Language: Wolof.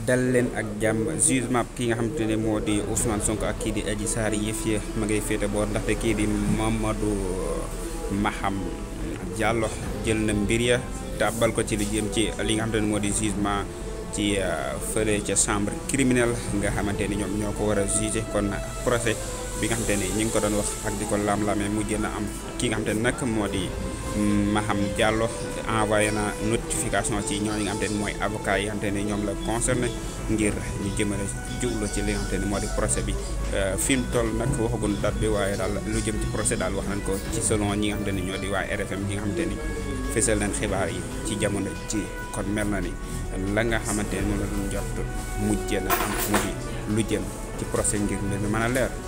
dal leen ak jàmm jugement ki nga xamante ne moo di Ousmane Sonko ak kii di Adji Sarr yëf yi ma ngay féete boor ndaxte kii di Mamadou Maham Diallo jël na mbir ya tàbbal ko ci li jëm ci li nga xamante ne moo di jugement ci fële ca chambre criminelle nga xamante ni ñoom ñoo ko war a juger kon procès bi nga xamante ni ñu ngi ko doon wax ak di ko lam-lamee mujj na am ki nga xamante ne nag moo di Maham Diallo envoyé na notification ci ñooñu nga xamante ni mooy avocat yi nga xamante ni ñoom la concerné ngir ñu jëmale jublu ci li nga xamante ni moo di procès bi fi mu toll nag waxagun date bi waaye daal lu jëm ci procès daal wax nañ ko ci selon ñi nga xamante ni ñoo di waa RFM ñi nga xamante ni fésal nañ xibaar yi ci jamono ci kon mel na ni la nga xamante ni moom la doon jot mujjee na am mujj lu jëm ci procès ngir mbir mi mën a leer